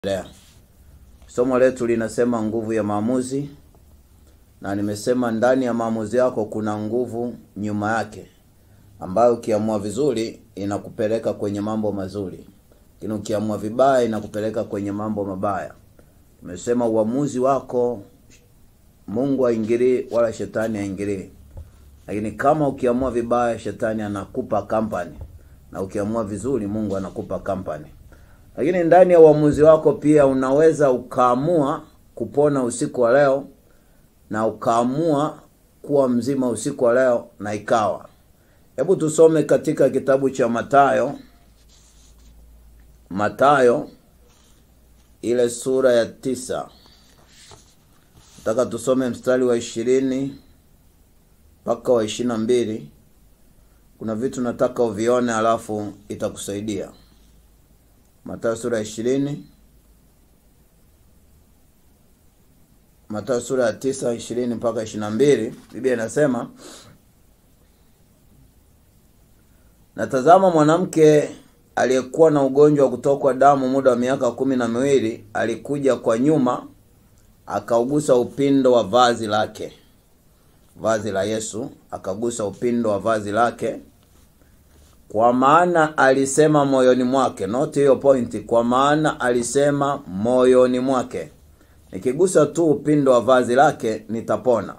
Lea. Somo letu linasema nguvu ya maamuzi, na nimesema ndani ya maamuzi yako kuna nguvu nyuma yake, ambayo ukiamua vizuri inakupeleka kwenye mambo mazuri, lakini ukiamua vibaya inakupeleka kwenye mambo mabaya. Nimesema uamuzi wako Mungu haingilii wala shetani haingilii, lakini kama ukiamua vibaya, shetani anakupa kampani, na ukiamua vizuri, Mungu anakupa kampani lakini ndani ya uamuzi wako pia unaweza ukaamua kupona usiku wa leo na ukaamua kuwa mzima usiku wa leo na ikawa. Hebu tusome katika kitabu cha Mathayo, Mathayo ile sura ya tisa. Nataka tusome mstari wa ishirini mpaka wa ishirini na mbili. Kuna vitu nataka uvione, alafu itakusaidia. Mathayo sura ya ishirini Mathayo sura ya tisa ishirini mpaka ishirini na mbili Biblia inasema natazama, mwanamke aliyekuwa na ugonjwa wa kutokwa damu muda wa miaka kumi na miwili alikuja kwa nyuma, akaugusa upindo wa vazi lake, vazi la Yesu, akagusa upindo wa vazi lake kwa maana alisema moyoni mwake, not hiyo pointi. Kwa maana alisema moyoni mwake, nikigusa tu upindo wa vazi lake nitapona.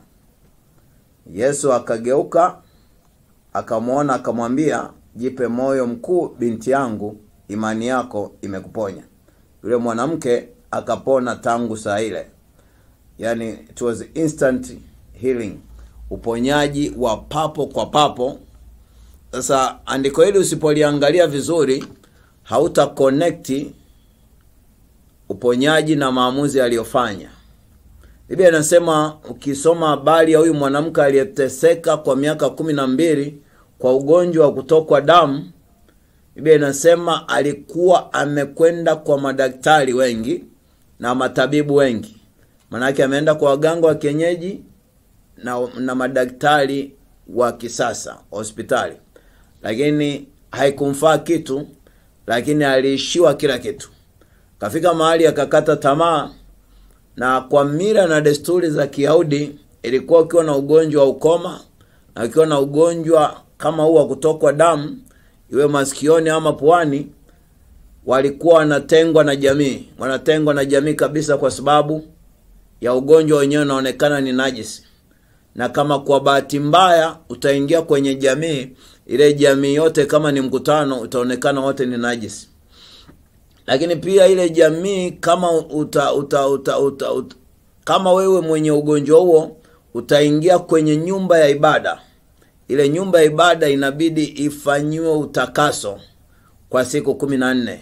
Yesu akageuka akamwona, akamwambia, jipe moyo mkuu, binti yangu, imani yako imekuponya. Yule mwanamke akapona tangu saa ile, yani it was instant healing, uponyaji wa papo kwa papo. Sasa andiko hili usipoliangalia vizuri, hauta connect uponyaji na maamuzi aliyofanya. Biblia inasema ukisoma habari ya huyu mwanamke aliyeteseka kwa miaka kumi na mbili kwa ugonjwa wa kutokwa damu, Biblia inasema alikuwa amekwenda kwa madaktari wengi na matabibu wengi, maanake ameenda kwa waganga wa kienyeji na, na madaktari wa kisasa hospitali lakini haikumfaa kitu, lakini aliishiwa kila kitu. Kafika mahali akakata tamaa, na kwa mila na desturi za Kiyahudi ilikuwa ukiwa na ugonjwa wa ukoma na ukiwa na ugonjwa kama huu wa kutokwa damu, iwe masikioni ama puani, walikuwa wanatengwa na jamii, wanatengwa na jamii kabisa, kwa sababu ya ugonjwa wenyewe unaonekana ni najisi na kama kwa bahati mbaya utaingia kwenye jamii ile, jamii yote kama ni mkutano, utaonekana wote ni najisi. Lakini pia ile jamii kama uta, uta, uta, uta, uta, kama wewe mwenye ugonjwa huo utaingia kwenye nyumba ya ibada, ile nyumba ya ibada inabidi ifanyiwe utakaso kwa siku kumi na nne.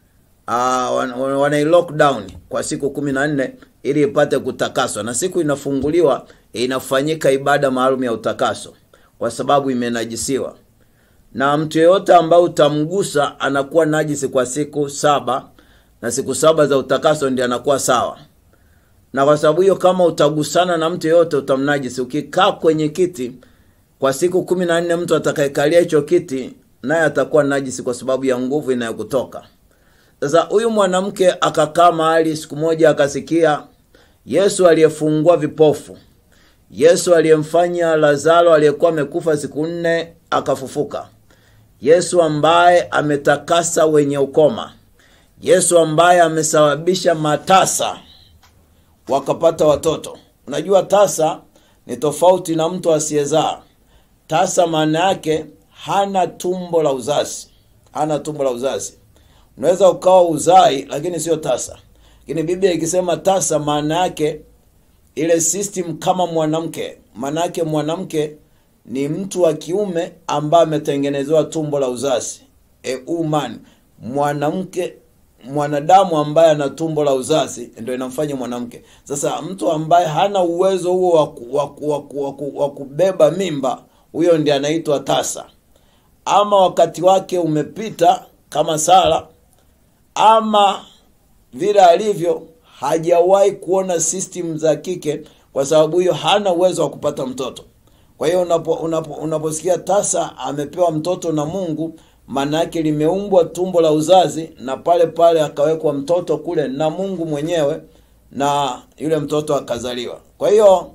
Uh, wanai lockdown kwa siku kumi na nne ili ipate kutakaswa, na siku inafunguliwa inafanyika ibada maalum ya utakaso, kwa sababu imenajisiwa. Na mtu yeyote ambaye utamgusa anakuwa najisi kwa siku saba, na siku saba za utakaso ndiye anakuwa sawa. Na kwa sababu hiyo, kama utagusana na mtu yeyote utamnajisi. Ukikaa kwenye kiti kwa siku kumi na nne, mtu atakayekalia hicho kiti naye atakuwa najisi kwa sababu ya nguvu inayokutoka. Sasa huyu mwanamke akakaa mahali, siku moja akasikia Yesu aliyefungua vipofu, Yesu aliyemfanya Lazaro aliyekuwa amekufa siku nne akafufuka, Yesu ambaye ametakasa wenye ukoma, Yesu ambaye amesababisha matasa wakapata watoto. Unajua tasa ni tofauti na mtu asiyezaa. Tasa maana yake hana tumbo la uzazi, hana tumbo la uzazi. Unaweza ukawa uzai lakini sio tasa. Lakini Biblia ikisema tasa, maana yake ile system kama mwanamke. Maana yake mwanamke ni mtu wa kiume ambaye ametengenezewa tumbo la uzazi, e woman. Mwanamke, mwanadamu ambaye ana tumbo la uzazi ndio inamfanya mwanamke. Sasa mtu ambaye hana uwezo huo wa kubeba mimba, huyo ndiye anaitwa tasa, ama wakati wake umepita kama Sara ama vile alivyo hajawahi kuona system za kike, kwa sababu hiyo hana uwezo wa kupata mtoto. Kwa hiyo unapo, unapo, unaposikia tasa amepewa mtoto na Mungu, maana yake limeumbwa tumbo la uzazi na pale pale akawekwa mtoto kule na mungu mwenyewe na yule mtoto akazaliwa kwa hiyo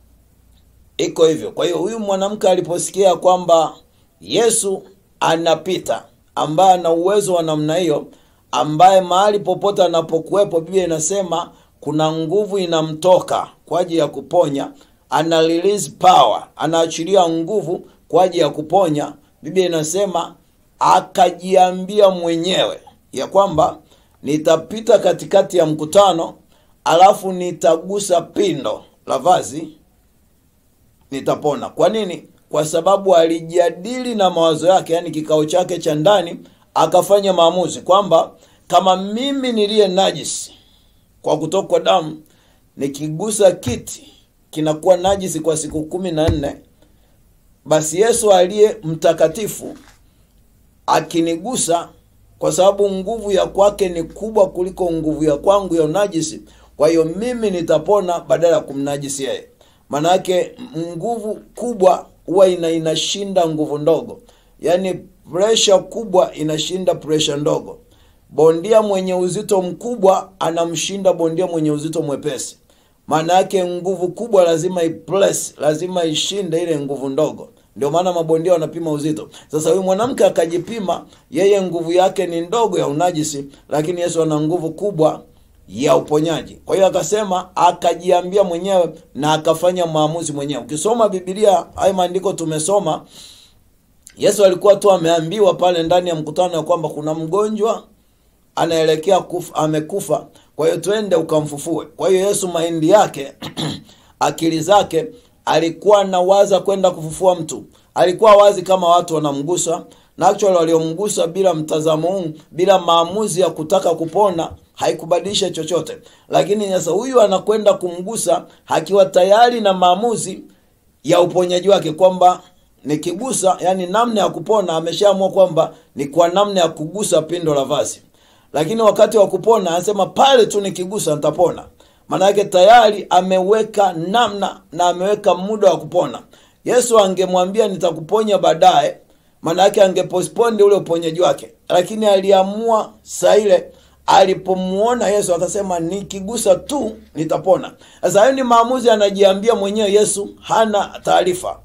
iko hivyo kwa hiyo huyu mwanamke aliposikia kwamba yesu anapita ambaye ana uwezo wa namna hiyo ambaye mahali popote anapokuwepo biblia inasema kuna nguvu inamtoka kwa ajili ya kuponya ana release power anaachilia nguvu kwa ajili ya kuponya biblia inasema akajiambia mwenyewe ya kwamba nitapita katikati ya mkutano alafu nitagusa pindo la vazi nitapona kwa nini kwa sababu alijadili na mawazo yake yani kikao chake cha ndani akafanya maamuzi kwamba kama mimi niliye najisi kwa kutokwa damu nikigusa kiti kinakuwa najisi kwa siku kumi na nne basi yesu aliye mtakatifu akinigusa kwa sababu nguvu ya kwake ni kubwa kuliko nguvu ya kwangu ya unajisi kwa hiyo mimi nitapona badala ya kumnajisi yeye maanayake nguvu kubwa huwa ina inashinda nguvu ndogo yaani presha kubwa inashinda presha ndogo bondia mwenye uzito mkubwa anamshinda bondia mwenye uzito mwepesi maana yake nguvu kubwa lazima ipress lazima ishinde ile nguvu ndogo ndio maana mabondia wanapima uzito sasa huyu mwanamke akajipima yeye nguvu yake ni ndogo ya unajisi lakini yesu ana nguvu kubwa ya uponyaji kwa hiyo akasema akajiambia mwenyewe na akafanya maamuzi mwenyewe ukisoma bibilia hayo maandiko tumesoma yesu alikuwa tu ameambiwa pale ndani ya mkutano ya kwamba kuna mgonjwa anaelekea kufa, amekufa kwa hiyo twende ukamfufue kwa hiyo yesu mahindi yake akili zake alikuwa anawaza kwenda kufufua mtu alikuwa wazi kama watu wanamgusa na actually waliomgusa bila mtazamo huu bila maamuzi ya kutaka kupona haikubadilisha chochote lakini sasa huyu anakwenda kumgusa akiwa tayari na maamuzi ya uponyaji wake kwamba nikigusa yani namna ya kupona ameshaamua kwamba ni kwa namna ya kugusa pindo la vazi lakini wakati wa kupona anasema pale tu nikigusa nitapona maana yake tayari ameweka namna na ameweka muda wa kupona yesu angemwambia nitakuponya baadaye maana yake angepostpone ule uponyaji wake lakini aliamua saa ile alipomuona yesu akasema nikigusa tu nitapona sasa hayo ni maamuzi anajiambia mwenyewe yesu hana taarifa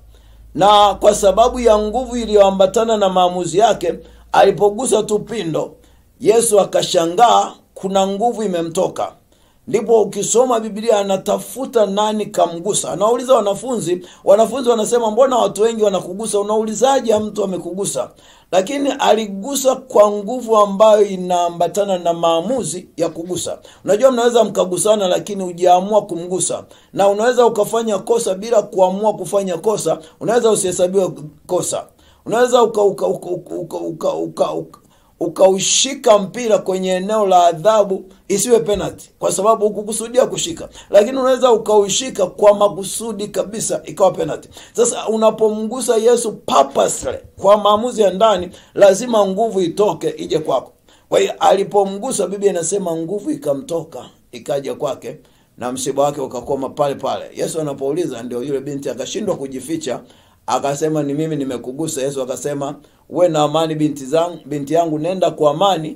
na kwa sababu ya nguvu iliyoambatana na maamuzi yake alipogusa tu pindo yesu akashangaa kuna nguvu imemtoka ndipo ukisoma biblia anatafuta nani kamgusa anauliza wanafunzi wanafunzi wanasema mbona watu wengi wanakugusa unaulizaje mtu amekugusa lakini aligusa kwa nguvu ambayo inaambatana na maamuzi ya kugusa unajua mnaweza mkagusana lakini ujaamua kumgusa na unaweza ukafanya kosa bila kuamua kufanya kosa unaweza usihesabiwe kosa unaweza uka uka uka uka uka uka uka ukaushika mpira kwenye eneo la adhabu isiwe penalty kwa sababu hukukusudia kushika lakini unaweza ukaushika kwa makusudi kabisa ikawa penalty sasa unapomgusa yesu purposely kwa maamuzi ya ndani lazima nguvu itoke ije kwako kwa hiyo alipomgusa biblia inasema nguvu ikamtoka ikaja kwake na msiba wake ukakoma pale pale yesu anapouliza ndio yule binti akashindwa kujificha akasema ni mimi nimekugusa yesu akasema uwe na amani binti zangu binti yangu nenda kwa amani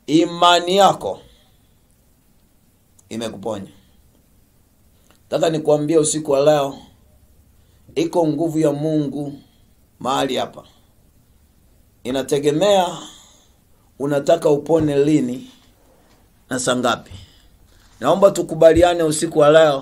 imani yako imekuponya taka nikuambie usiku wa leo iko nguvu ya mungu mahali hapa inategemea unataka upone lini na saa ngapi naomba tukubaliane usiku wa leo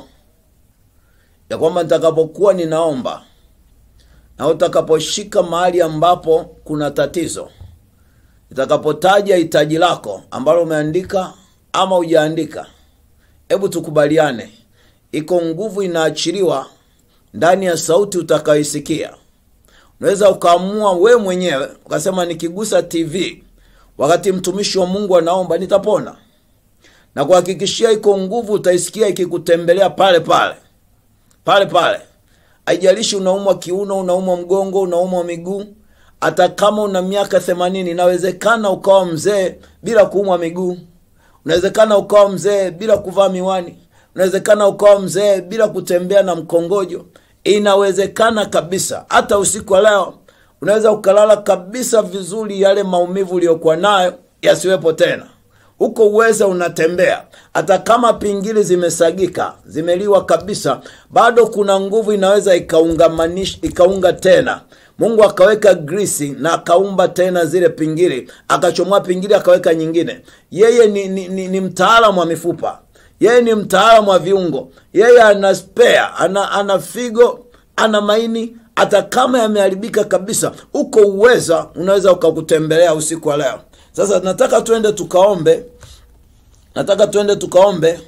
ya kwamba nitakapokuwa ninaomba na utakaposhika mahali ambapo kuna tatizo itakapotaja hitaji lako ambalo umeandika ama hujaandika hebu tukubaliane iko nguvu inaachiliwa ndani ya sauti utakayoisikia unaweza ukaamua we mwenyewe ukasema nikigusa tv wakati mtumishi wa mungu anaomba nitapona na kuhakikishia iko nguvu utaisikia ikikutembelea pale pale pale pale haijalishi unaumwa kiuno unaumwa mgongo unaumwa miguu hata kama una miaka themanini inawezekana ukawa mzee bila kuumwa miguu unawezekana ukawa mzee bila kuvaa miwani unawezekana ukawa mzee bila kutembea na mkongojo inawezekana kabisa hata usiku wa leo unaweza ukalala kabisa vizuri yale maumivu uliyokuwa nayo yasiwepo tena huko uweza unatembea hata kama pingili zimesagika zimeliwa kabisa bado kuna nguvu inaweza ikaungamanish ikaunga tena mungu akaweka grisi na akaumba tena zile pingili akachomoa pingili akaweka nyingine yeye ni, ni, ni, ni mtaalamu wa mifupa yeye ni mtaalamu wa viungo yeye ana spare ana, ana figo ana maini hata kama yameharibika kabisa uko uweza unaweza ukakutembelea usiku wa leo sasa nataka tuende tukaombe nataka tuende tukaombe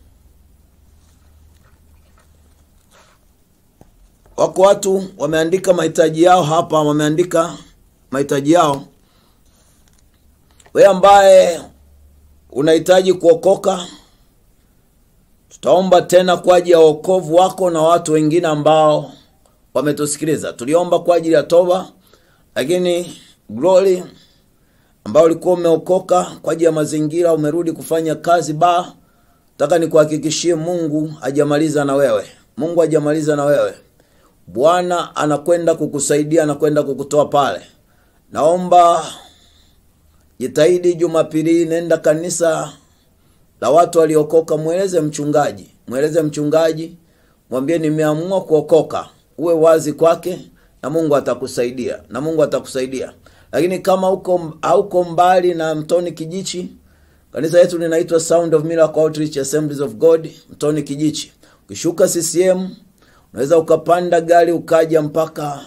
wako watu wameandika mahitaji yao hapa wameandika mahitaji yao wewe ambaye unahitaji kuokoka tutaomba tena kwa ajili ya wokovu wako na watu wengine ambao wametusikiliza tuliomba kwa ajili ya toba lakini glory ambao ulikuwa umeokoka kwa ajili ya mazingira umerudi kufanya kazi ba nataka nikuhakikishie mungu hajamaliza na wewe mungu hajamaliza na wewe bwana anakwenda kukusaidia anakwenda kukutoa pale naomba jitahidi jumapili hii nenda kanisa la watu waliokoka mweleze mchungaji mweleze mchungaji mwambie nimeamua kuokoka uwe wazi kwake na mungu atakusaidia na mungu atakusaidia lakini kama uko hauko mbali na mtoni kijichi kanisa yetu linaitwa sound of miracle outreach assemblies of god mtoni kijichi ukishuka ccm unaweza ukapanda gari ukaja mpaka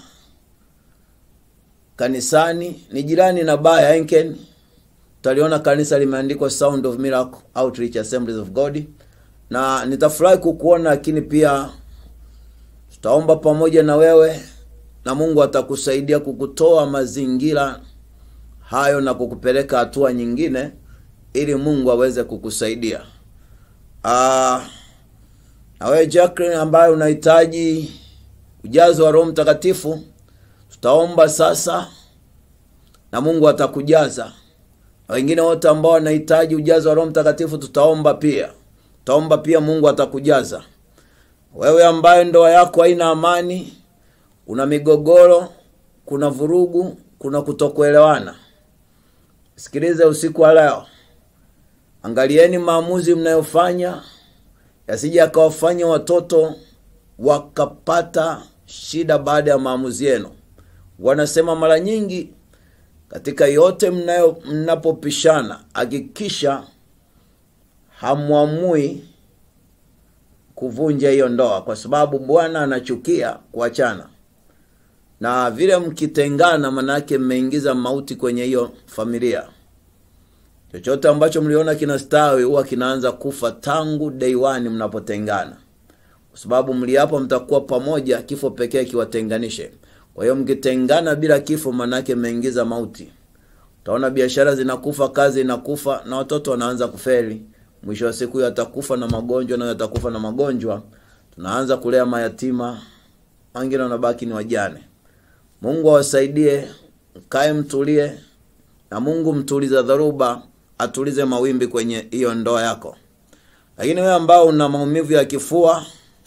kanisani ni jirani na baa ya enken utaliona kanisa limeandikwa sound of miracle outreach assemblies of god na nitafurahi kukuona lakini pia tutaomba pamoja na wewe na mungu atakusaidia kukutoa mazingira hayo na kukupeleka hatua nyingine ili mungu aweze kukusaidia Aa, na wewe Jacqueline ambaye unahitaji ujazo wa roho mtakatifu tutaomba sasa na mungu atakujaza na wengine wote ambao wanahitaji ujazo wa roho mtakatifu tutaomba pia tutaomba pia mungu atakujaza wewe ambaye ndoa yako haina amani kuna migogoro kuna vurugu kuna kutokuelewana sikilize usiku wa leo angalieni maamuzi mnayofanya yasije akawafanya watoto wakapata shida baada ya maamuzi yenu wanasema mara nyingi katika yote mnayo mnapopishana hakikisha hamwamui kuvunja hiyo ndoa kwa sababu bwana anachukia kuachana na vile mkitengana manake mmeingiza mauti kwenye hiyo familia chochote ambacho mliona kinastawi huwa kinaanza kufa tangu day one mnapotengana kwa sababu mliapo mtakuwa pamoja kifo pekee kiwatenganishe kwa hiyo mkitengana bila kifo manake mmeingiza mauti utaona biashara zinakufa kazi inakufa na watoto wanaanza kuferi mwisho wa siku huyo atakufa na magonjwa nayo atakufa na magonjwa tunaanza kulea mayatima wengine wanabaki ni wajane mungu awasaidie mkae mtulie na mungu mtuliza dharuba atulize mawimbi kwenye hiyo ndoa yako lakini wewe ambao una maumivu ya kifua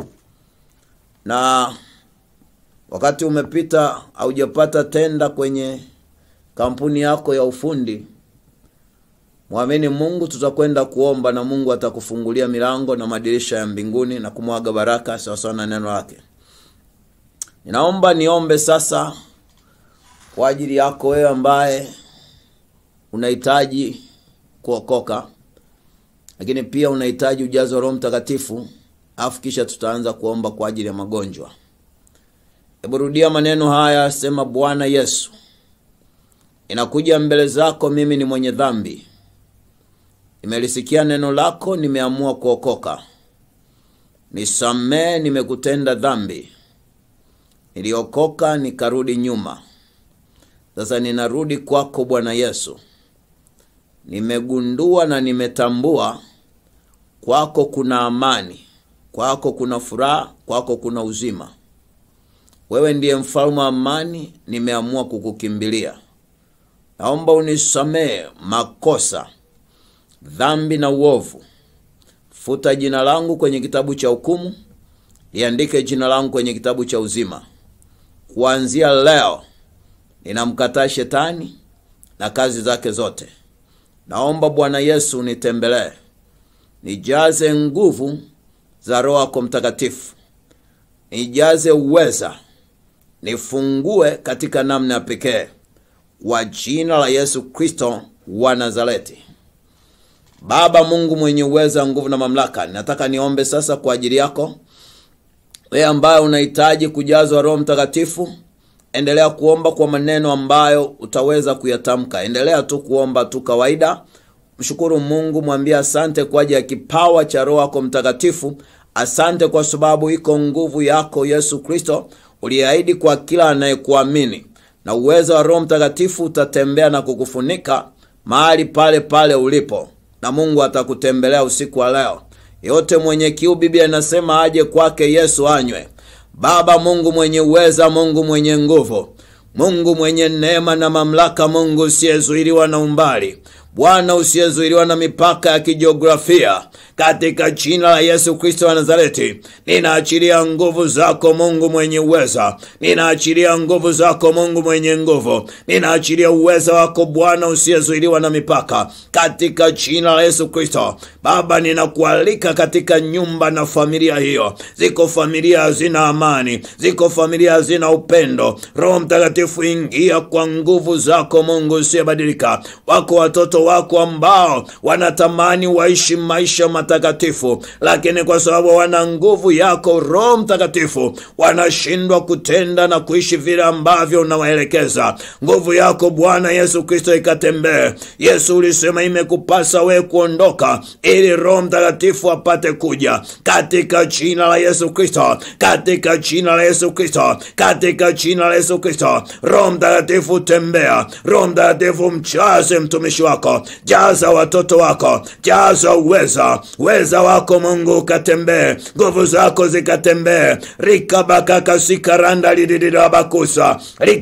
na wakati umepita haujapata tenda kwenye kampuni yako ya ufundi mwamini mungu tutakwenda kuomba na mungu atakufungulia milango na madirisha ya mbinguni na kumwaga baraka sawasawa na neno lake ninaomba niombe sasa kwa ajili yako wewe ambaye unahitaji kuokoka lakini pia unahitaji ujazo wa roho mtakatifu afu kisha tutaanza kuomba kwa ajili ya magonjwa hebu rudia maneno haya sema bwana yesu inakuja mbele zako mimi ni mwenye dhambi nimelisikia neno lako nimeamua kuokoka nisamee nimekutenda dhambi niliokoka nikarudi nyuma sasa ninarudi kwako bwana yesu nimegundua na nimetambua kwako kuna amani kwako kuna furaha kwako kuna uzima wewe ndiye mfalme wa amani nimeamua kukukimbilia naomba unisamehe makosa dhambi na uovu futa jina langu kwenye kitabu cha hukumu liandike jina langu kwenye kitabu cha uzima kuanzia leo ninamkataa shetani na kazi zake zote. Naomba Bwana Yesu nitembelee, nijaze nguvu za Roho yako Mtakatifu, nijaze uweza, nifungue katika namna ya pekee, kwa jina la Yesu Kristo wa Nazareti. Baba Mungu mwenye uweza, nguvu na mamlaka, nataka niombe sasa kwa ajili yako wewe ambaye unahitaji kujazwa Roho Mtakatifu. Endelea kuomba kwa maneno ambayo utaweza kuyatamka. Endelea tu kuomba tu kawaida. Mshukuru Mungu, mwambie asante kwa ajili ya kipawa cha Roho yako Mtakatifu. Asante kwa sababu iko nguvu yako Yesu Kristo uliahidi kwa kila anayekuamini, na uwezo wa Roho Mtakatifu utatembea na kukufunika mahali pale pale ulipo, na Mungu atakutembelea usiku wa leo. Yote mwenye kiu, Biblia inasema aje kwake Yesu anywe. Baba Mungu mwenye uweza, Mungu mwenye nguvu, Mungu mwenye neema na mamlaka, Mungu usiyezuiliwa na umbali, Bwana usiyezuiliwa na mipaka ya kijiografia, katika jina la Yesu Kristo wa Nazareti, ninaachilia nguvu zako Mungu mwenye uweza, ninaachilia nguvu zako Mungu mwenye nguvu, ninaachilia uweza wako Bwana usiyezuiliwa na mipaka, katika jina la Yesu Kristo. Baba, ninakualika katika nyumba na familia hiyo. Ziko familia hazina amani, ziko familia hazina upendo. Roho Mtakatifu, ingia kwa nguvu zako Mungu usiyebadilika. Wako watoto wako ambao wanatamani waishi maisha matakatifu, lakini kwa sababu wana nguvu yako Roho Mtakatifu wanashindwa kutenda na kuishi vile ambavyo unawaelekeza. Nguvu yako Bwana Yesu Kristo ikatembee. Yesu ulisema imekupasa wewe kuondoka ili Roho Mtakatifu apate kuja, katika jina la Yesu Kristo, katika jina la Yesu Kristo, katika jina la Yesu Kristo. Roho Mtakatifu tembea, Roho Mtakatifu mchaze mtumishi wako, jaza watoto wako, jaza uweza weza wako Mungu ukatembee, nguvu zako zikatembee. rikabakakasikaranda lididirabakusa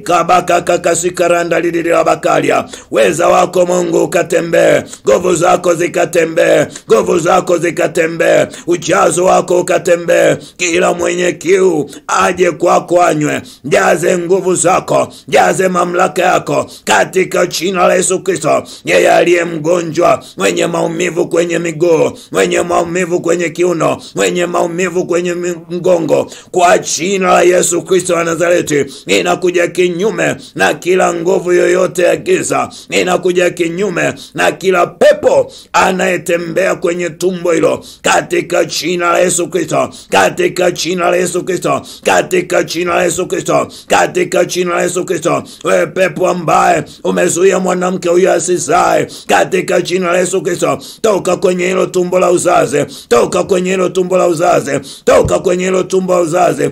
rikabakakakasikaranda lididirabakalya weza wako Mungu ukatembee, nguvu zako zikatembee, nguvu zako zikatembee, ujazo wako ukatembee. Kila mwenye kiu aje kwako anywe, jaze nguvu zako, jaze mamlaka yako katika jina la Yesu Kristo. Yeye aliye mgonjwa, mwenye maumivu kwenye miguu, mwenye maumivu kwenye kiuno, mwenye maumivu kwenye mgongo, kwa jina la Yesu Kristo wa Nazareti, ninakuja kinyume na kila nguvu yoyote ya giza, ninakuja kinyume na kila pepo anayetembea kwenye tumbo hilo, katika jina la Yesu Kristo, katika jina la Yesu Kristo, katika jina la Yesu Kristo, katika jina la Yesu Kristo. Wewe pepo ambaye umezuia mwanamke huyo asizae, katika jina la Yesu Kristo, toka kwenye hilo tumbo la uzazi, toka kwenye hilo tumbo la uzazi, toka kwenye hilo tumbo la uzazi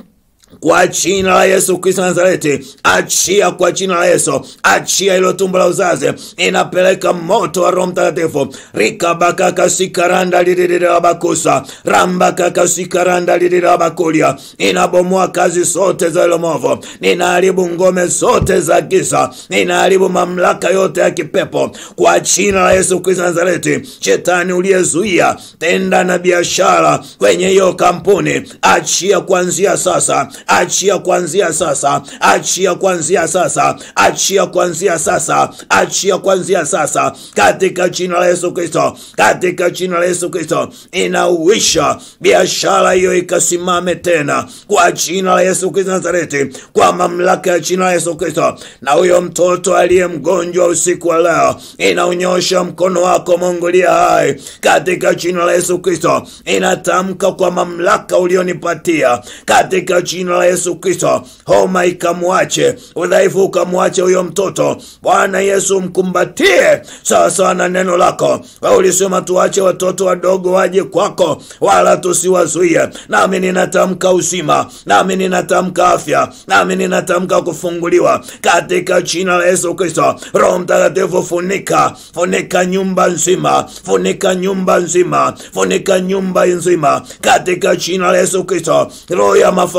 kwa jina la Yesu Kristo Nazareti, achia kwa jina la Yesu, achia hilo tumbo la uzazi. Inapeleka moto wa Roho Mtakatifu. rikabakakasikaranda lililirabakusa rambakakasikaranda lililirabakulia. Inabomoa kazi zote za hilo movu, ninaharibu ngome zote za giza, ninaharibu mamlaka yote ya kipepo kwa jina la Yesu Kristo Nazareti. Shetani uliyezuia tenda na biashara kwenye hiyo kampuni, achia kuanzia sasa achia kuanzia sasa, achia kuanzia sasa, achia kuanzia sasa, achia kuanzia sasa, katika jina la Yesu Kristo, katika jina la Yesu Kristo. Inauisha biashara hiyo ikasimame tena kwa jina la Yesu Kristo Nazareti, kwa mamlaka ya jina la Yesu Kristo. Na huyo mtoto aliye mgonjwa usiku wa leo, inaunyosha mkono wako Mungu liye hai, katika jina la Yesu Kristo. Inatamka kwa mamlaka ulionipatia katika jina la Yesu Kristo, homa ikamwache, udhaifu ukamwache huyo mtoto. Bwana Yesu, mkumbatie sawasawa na neno lako. Wewe ulisema tuache watoto wadogo waje kwako, wala tusiwazuie. Nami ninatamka uzima, nami ninatamka afya, nami ninatamka kufunguliwa katika jina la Yesu Kristo. Roho Mtakatifu, funika funika nyumba nzima, funika nyumba nzima, funika nyumba nzima katika jina la Yesu Kristo. Roho ya mafarakano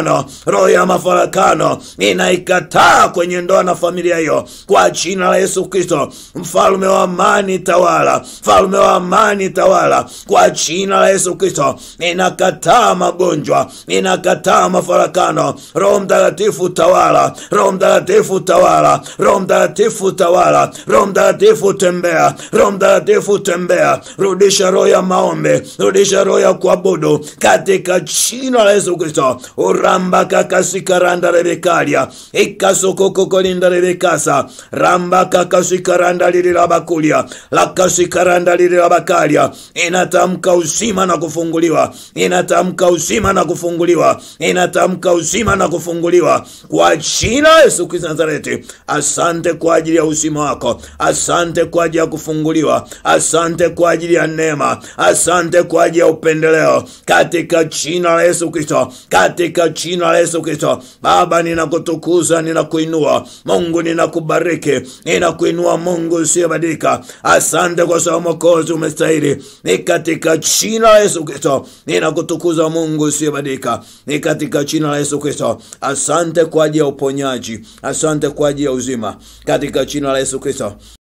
mafarakano roho ya mafarakano inaikataa kwenye ndoa na familia hiyo kwa jina la yesu kristo mfalme wa amani tawala mfalme wa amani tawala kwa jina la yesu kristo inakataa magonjwa inakataa mafarakano roho mtakatifu tawala roho mtakatifu tawala roho mtakatifu tawala roho mtakatifu tembea roho mtakatifu tembea rudisha roho ya maombi rudisha roho ya kuabudu katika jina la yesu kristo uramba kakasikaranda rebekalia ikasokokokolinda rebekasa ramba kakasikaranda lililabakulia lakasikaranda lililabakalia inatamka uzima na kufunguliwa inatamka uzima na kufunguliwa inatamka uzima na kufunguliwa kwa jina la yesu kristo nazareti asante kwa ajili ya uzima wako asante kwa ajili ya kufunguliwa asante kwa ajili ya neema asante kwa ajili ya upendeleo katika jina la yesu kristo katika jina la yesu kristo baba ninakutukuza ninakuinua mungu ninakubariki ninakuinua mungu usiyebadilika asante kwa sababu mokozi umestahili ni katika jina la yesu kristo ninakutukuza mungu usiyebadilika ni katika jina la yesu kristo asante kwa ajili ya uponyaji asante kwa ajili ya uzima katika jina la yesu kristo